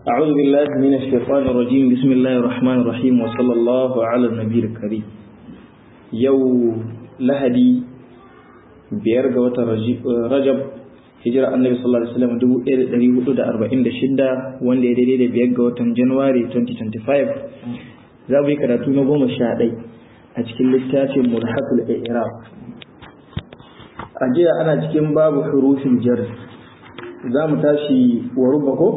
أعوذ بالله من الشيطان الرجيم بسم الله الرحمن الرحيم وصلى الله على النبي الكريم يو لهدي biyar ga watan Rajab hijira annabi sallallahu alaihi wasallam 1446 wanda ya daidai da biyar ga watan January 2025 za mu yi karatu na goma sha ɗai a cikin littafin mulhaqul i'rab a jiya ana cikin babu hurufin jar za mu tashi wa rubba ko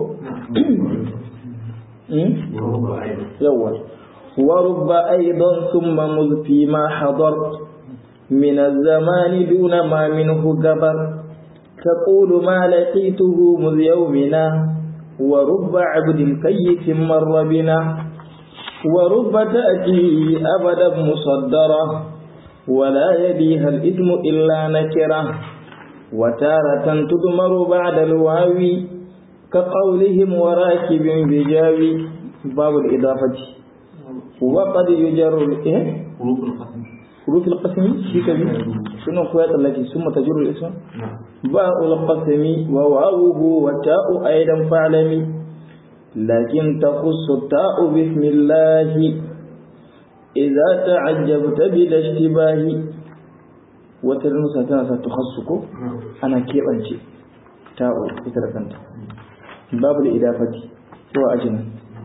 yawa wa rubba aidan thumma muzfi ma hadar من الزمان دون ما منه جبر تقول ما لقيته مذ يومنا ورب عبد كيف مر بنا ورب تأتي أبدا مصدرة ولا يبيها الإثم إلا نكرة وتارة تدمر بعد الواوي كقولهم وراكب بجاوي باب الإضافة وقد يجر إيه؟ حروف القسم شي كبير شنو كويت التي ثم تجر الاسم باء القسم وواوه والتاء ايضا فاعلمي لكن تخص التاء بسم الله إذا تعجبت بلا اشتباه وترنسا تنسى تخصك أنا كيف أنت تاء إتركنت باب الإضافة هو أجنة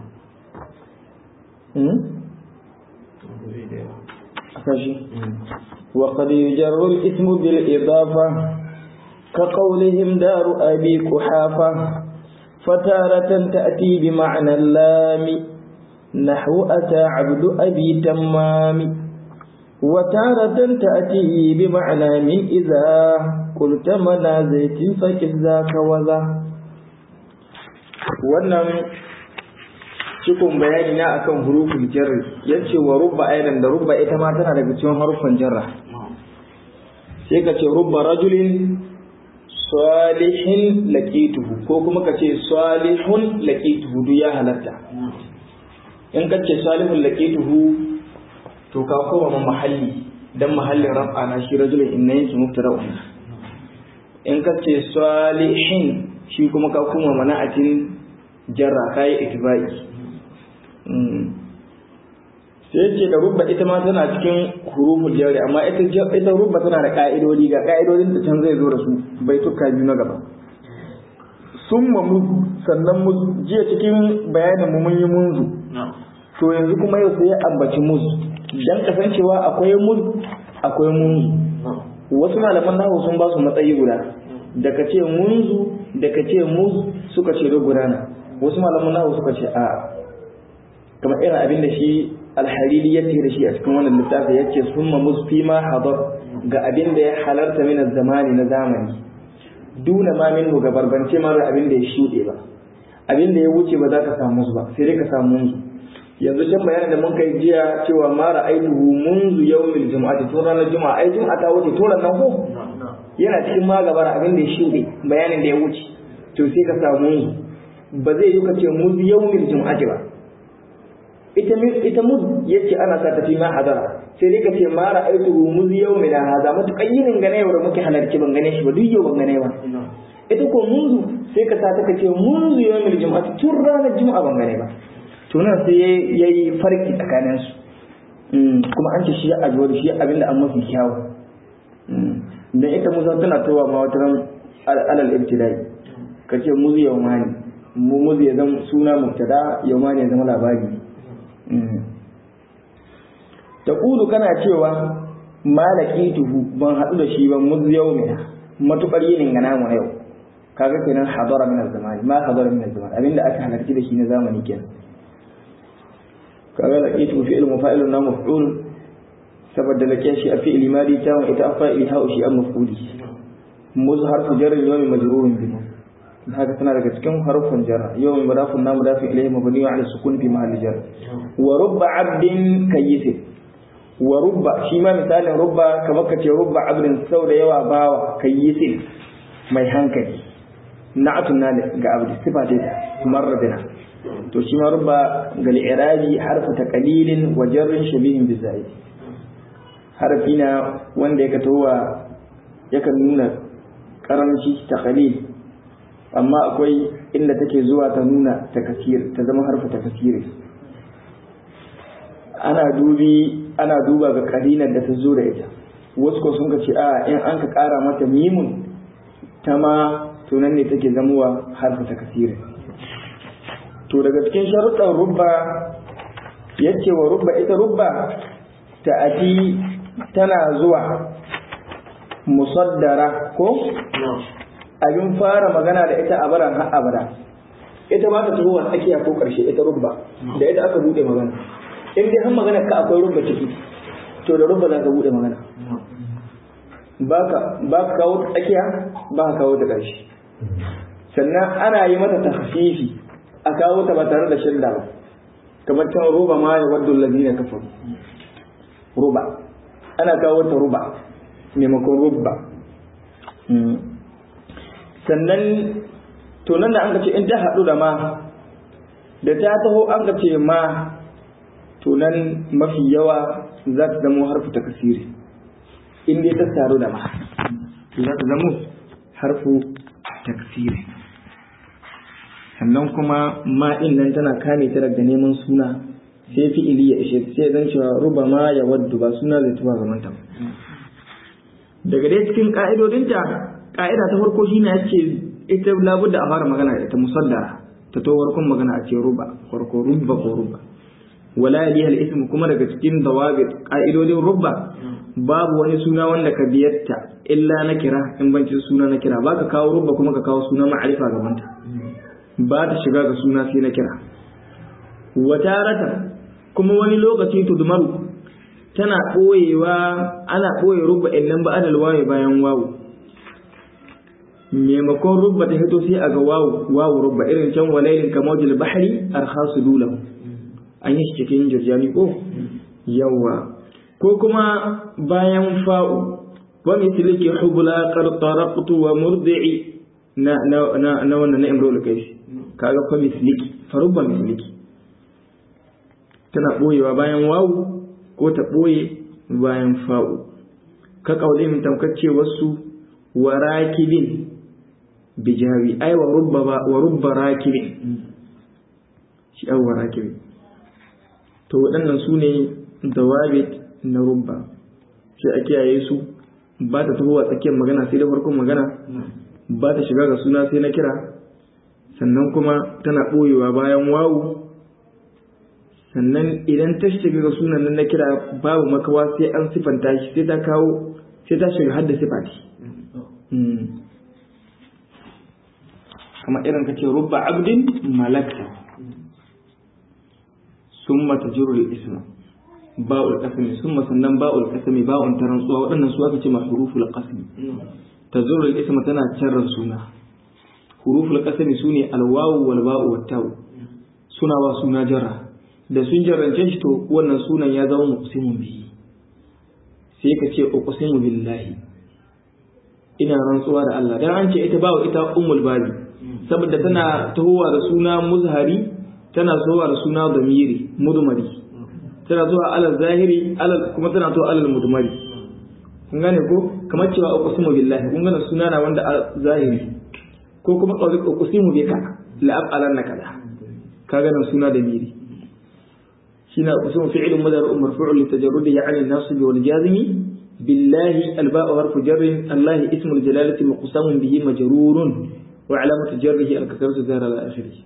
kashi وقد يجر الاسم بالإضافة كقولهم دار أبي قحافة فتارة تأتي بمعنى اللام نحو أتى عبد أبي تمام وتارة تأتي بمعنى من إذا قلت منا زيت فكذ ذاك وذا wannan cikon bayani na akan hurufin jarri yace wa rubba aidan da rubba ita ma tana daga cikin harufan jarra sai ka ce rubba rajulin salihin laqituhu ko kuma ka ce salihun laqituhu duk ya halatta in ka ce salihun laqituhu to ka koma ma mahalli dan mahallin raf'a na shi rajulin inna yanki mubtada'un in ka ce salihin shi kuma ka koma mana'atin jarra kai itibai sai ce da rubba ita ma tana cikin huruful jari amma ita ita rubba tana da ka'idodi ga ka'idodin da can zai zo da su bai tukka biyu na gaba summa mu sannan mu jiya cikin bayanin mu mun yi munzu to yanzu kuma yau sai ya ambaci muz dan kasancewa akwai muz akwai munzu wasu malaman nahu sun ba su matsayi guda da ka ce munzu da ka ce muz suka ce gudana wasu malaman nahu suka ce a'a kamar irin abin da shi alhariri ya da shi a cikin wannan littafi ya ce summa musfi ma hadar ga abin da ya halarta min zamani na zamani duna ma minhu ga barbance ma abin da ya shuɗe ba abin da ya wuce ba za ka samu su ba sai dai ka samu su yanzu can bayanin da mun kai jiya cewa ma ra'aituhu munzu yawmil jumu'ati tun ranar juma'a ai juma'a ta wuce tun nan ko yana cikin ma gabara abin da ya shuɗe bayanin da ya wuce to sai ka samu ba zai yi ka ce munzu yawmil jumu'ati ba ita ita muz yace ana sa tafi ma hadara sai dai kace ma ra'aytuhu muz yawmina hada mutukan yinin gane yau da muke halarci ban gane shi ba duk yau ban gane ba ita ko munzu sai ka sa ta kace munzu yawmil jumu'ati tun ranar juma'a ban gane ba to nan sai yayi farki tsakanin su kuma an ce shi ya ajiwa da shi abinda an mafi kyawu dan ita musa tana towa ma wata ran alal ibtidai kace muzu yawmani mu muzu ya zama suna mubtada yawmani ya zama labari taqulu kana cewa malakituhu ban hadu da shi ban muzu yawmina matukar yinin ga namu na yau kaga kenan hadara min az-zamani ma hadara min az-zaman abinda aka halarci da shi na zamani kenan kaga laqitu fi'l mufa'ilun na maf'ul saboda lake shi a fi'li madi ta wa ita fa'ili ha shi an maf'uli muz harfu jarri yawmi majrurun bi haka tana daga cikin harfin jarra yawmi mudafun na mudafin ilayhi mabni ala sukun fi mahalli jar wa rubba 'abdin kayyis wa rubba shi ma misalin rubba kamar ka ce rubba 'abdin sau da yawa bawa kayyis mai hankali na'atun na ga abdi sifa ce marradina to shi ma rubba gal irabi harfa taqlilin wa jarrin shabihin bi zaid harfi na wanda yake towa yakan nuna karamci taqlil amma akwai inda take zuwa ta nuna takasir ta zama harfa takasiri ana dubi ana duba ga karinar da ta zo da ita wasu ko sun ce a in an ka kara mata mimun ta ma tunan ne take zamuwa harfa takasiri to daga cikin sharuɗan rubba yace wa rubba ita rubba ta ati tana zuwa musaddara ko abin fara magana da ita a baran har abada ita ba ta tuhuwa tsakiya ko karshe ita rubba da ita aka bude magana in dai har magana ka akwai rubba ciki to da rubba za ka bude magana ba ka kawo ta tsakiya ba ka kawo ta karshe sannan ana yi mata tahfifi a kawo ta ba tare da shidda ba kamar can ruba ma ya waddu allazina kafaru ruba ana kawo ta ruba maimakon rubba sannan to nan da an ce in ta haɗu da ma da ta taho an ka ce ma to nan mafi yawa za ta zamo harfu ta kasiri in dai ta taru da ma to za ta zamo harfu ta kasiri sannan kuma ma ɗin nan tana kame ta daga neman suna sai fi'ili ya ishe sai zan cewa ruba ma ya waddu ba suna zai tuba ga manta daga dai cikin ka'idodinta ka'ida ta farko shine ya ce ita labudda a fara magana da ita musaddara ta to farkon magana a ce ruba farko rubba ko rubba wala yaliha al-ism kuma daga cikin dawabit ka'idodin rubba babu wani suna wanda ka biyatta illa na kira in bancin suna na kira baka kawo rubba kuma ka kawo suna ma'arifa gabanta ba ta shiga ga suna sai na kira watarata kuma wani lokaci tudmaru tana ɓoyewa ana ɓoye rubba nan ba adal waye bayan wawu maimakon rubba ta hito sai a ga wawu wawu rubba irin can walailin kamojil bahari arkhasu dulahu an yi shi cikin jirjani ko yawa ko kuma bayan fa'u wa misliki hubla qad taraqtu wa murdi'i na na na wannan na imrul kaifi kaga fa misliki fa rubba misliki tana boyewa bayan wawu ko ta ɓoye bayan fa'u ka ƙaule min tamkacce wasu wa rakibin bijawi ai wa rubba wa rubba rakibin shi ai wa rakibin to waɗannan su ne dawabit na rubba sai a kiyaye su ba ta taho a tsakiyar magana sai da farkon magana ba ta shiga ga suna sai na kira sannan kuma tana ɓoyewa bayan wawu sannan idan ta shiga ga sunan nan na kira babu makawa sai an sifanta shi sai ta kawo sai ta shiga hadda sifati kamar irin ka ce rubba abdin malakta summa tajrul isma ba'ul qasmi summa sannan ba'ul qasmi ba'un tarantsuwa waɗannan su aka ce ma huruful qasmi tajrul isma tana carrar suna huruful qasmi sune alwawu wal ba'u wat taw suna wa suna jarra da sun jarrance shi to wannan sunan ya zama muqsimun bihi sai ka ce uqsimu billahi ina rantsuwa da Allah dan an ce ita bawo ita ummul babi saboda tana tahowa da suna muzhari tana zuwa da suna damiri mudmari tana zuwa alal zahiri alal kuma tana zuwa alal mudmari kun gane ko kamar cewa uqsimu billahi kun gane suna na wanda zahiri ko kuma qawli uqsimu bika la af'alanna kaza kaga nan suna da miri shine uqsimu fi'lun mudari marfu'un li tajarrudihi 'an an-nasb wal jazmi billahi al-ba'u harfu jarr Allah ismu al-jalalati muqsamun bihi majrurun wa 'alamatu jarrihi al-kasratu zahra al-akhirih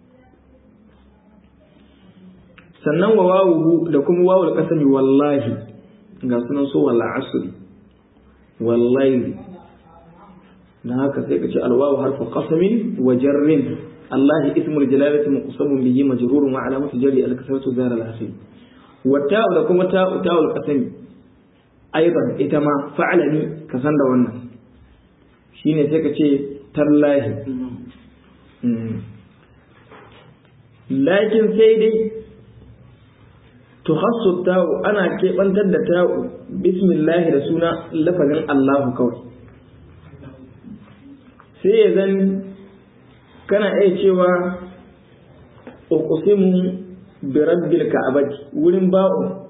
sannan wa wawuhu da kuma wawul qasami wallahi ga sunan so wal asri wallahi dan haka sai ka ce alwawu harfu qasamin wa jarrin Allah ismul jalalati muqsamun bihi majrurun wa alamatu jarri al-kasratu zar al-akhir wa ta'u da kuma ta'u ta'ul qasami aidan ita ma fa'alani ka san da wannan shine sai ka ce tallahi lakin sai dai tukhassu ta'u ana keɓantar da ta'u bismillahi da suna lafazin Allahu kawai sai ya zan kana iya cewa uqsimu bi rabbil ka'abati wurin ba'u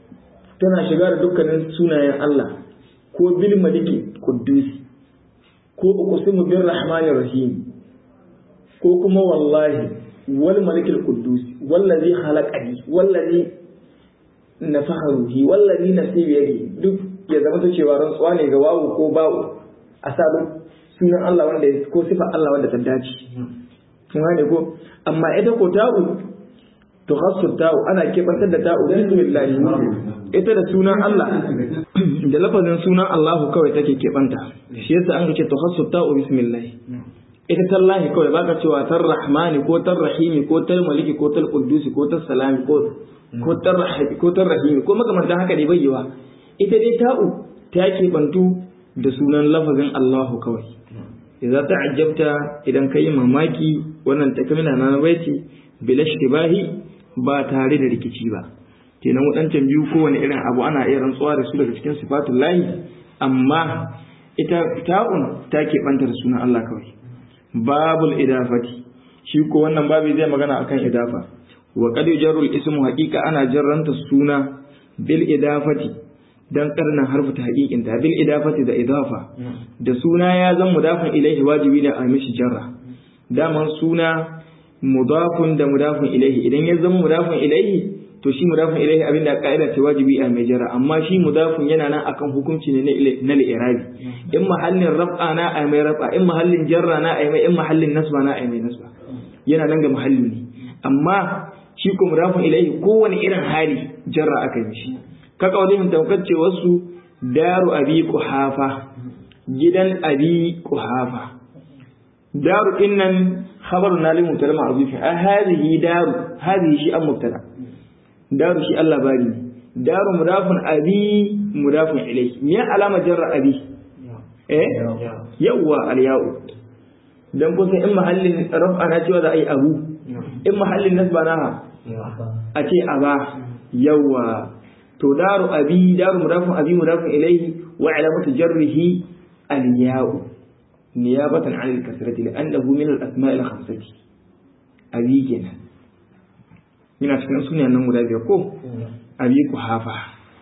tana shiga da dukkanin sunayen Allah ko bil maliki quddus ko uqsimu bir rahmanir rahim ko kuma wallahi wal malikil quddus wallazi khalaqani wallazi nafaha ruhi wallazi nafsi bi yadi duk ya zama ta cewa rantsuwa ne ga wawu ko bawu a sa sunan Allah wanda ko sifar Allah wanda ta dace kun gane ko amma ita ko ta'u to hasu ta'u ana kebantar da ta'u bismillah ita da sunan Allah da lafazin sunan Allahu kawai take kebanta shi yasa an ce to hasu ta'u bismillah ita tallahi kawai baka cewa tar rahmani ko tar rahimi ko tar maliki ko tar quddusi ko tar salami ko ko tar ko tar rahimi ko makamantan haka dai bayyawa ita dai ta'u ta kebantu da sunan lafazin Allahu kawai idza ta'ajjabta idan kai mamaki wannan takamina na baiti bila ishtibahi ba tare da rikici ba kenan wadancan biyu kowane irin abu ana iya rantsuwa da su daga cikin sifatul lahi amma ita ta'un ta keɓanta da sunan Allah kawai babul idafati shi ko wannan babu zai magana akan idafa wa qad yujarrul ismu haqiqa ana jarranta suna bil idafati dan karnan harfu ta haƙiƙin ta bil idafati da idafa da suna ya zan mudafin ilaihi wajibi ne a mishi jarra daman suna mudafun da mudafin ilaihi idan ya zama mudafin ilaihi to shi mudafin ilaihi abin da ka'ida ce wajibi a mai jarra amma shi mudafin yana nan akan hukunci ne na li'irabi in mahallin raf'a na a mai raf'a in mahallin jarra na a mai in mahallin nasba na a mai nasba yana nan ga mahalli ne amma shi ko mudafin ilaihi kowane irin hali jarra aka yi shi ka kaulihim taukacce wasu daru abi kuhafa gidan abi kuhafa daru dinnan khabaru na limu tare ma azufi a hadhihi daru hadhihi shi an mubtada daru shi Allah bari daru mudafun abi mudafun ilayhi me alama jarra abi eh yawa al ya'u dan kun san in mahallin raf'a na cewa za a yi abu in mahallin nasba na a ce aba yawa to daru abi daru mudafun abi mudafun ilayhi wa alamatu jarrihi al-ya'u niyabatan 'an al-kasrati li'annahu min al-asma' al-khamsati abi kenan ina cikin sunan nan guda biyar ko abi ku hafa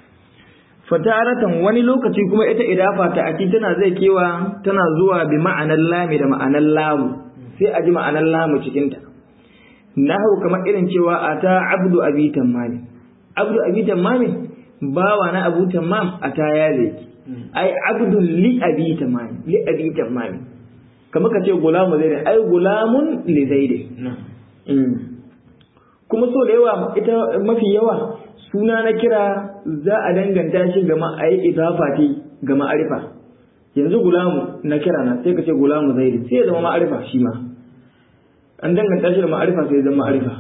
fataratan wani lokaci kuma ita idafa ta aki tana zai kewa tana zuwa bi ma'anar lami da ma'anar lamu sai a ji ma'anar lamu cikin ta nahu kamar irin cewa ata abdu abi tammami abdu abi tammami bawa na abu tammam a ta yale ai abdun li abi tammami li abi tammami kamar ka ce gulamu zaid ai gulamun li zaid kuma so da yawa ita mafi yawa suna na kira za a danganta shi ga ma'ai idafa ce ga ma'arifa yanzu gulamu na kira na sai ka ce gulamu zaid sai ya zama ma'arifa shi ma an danganta shi da ma'arifa sai ya zama ma'arifa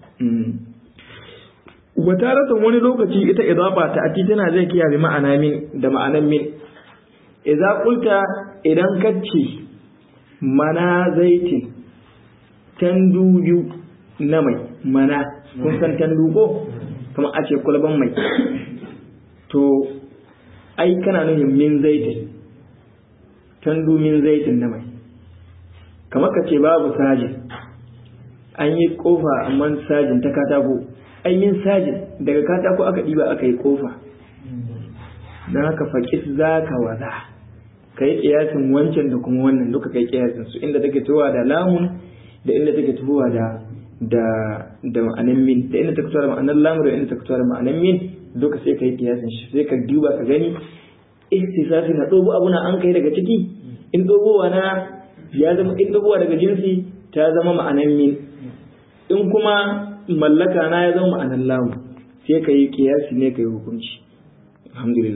wataratan wani lokaci ita idafa ta ati tana zai kiyaye ma'ana min da ma'anan min idza qulta idan kace mana zaitin tandu biyu na mai mana kun san tandu ko kamar a ce kulban mai to ai kana nufin min zaitin tandu min zaitin na mai kamar ka ce babu sajin an yi kofa amma sajin ta katako an yi sajin daga katako aka ɗiba aka yi kofa don haka faƙis za ka waza ka yi ƙiyasin wancan da kuma wannan duka kai ƙiyasin su inda take tuwa da lamun da inda take tuwa da da da ma'anan min da inda take tuwa da ma'anan lamun da inda take tuwa da ma'anan min duka sai ka yi ƙiyasin shi sai ka duba ka gani istisafi na ɗobo abu na an kai daga ciki in ɗobowa na ya zama in ɗobowa daga jinsi ta zama ma'anan min in kuma mallaka na ya zama ma'anan lamu sai ka yi kiyasi ne ka yi hukunci alhamdulillah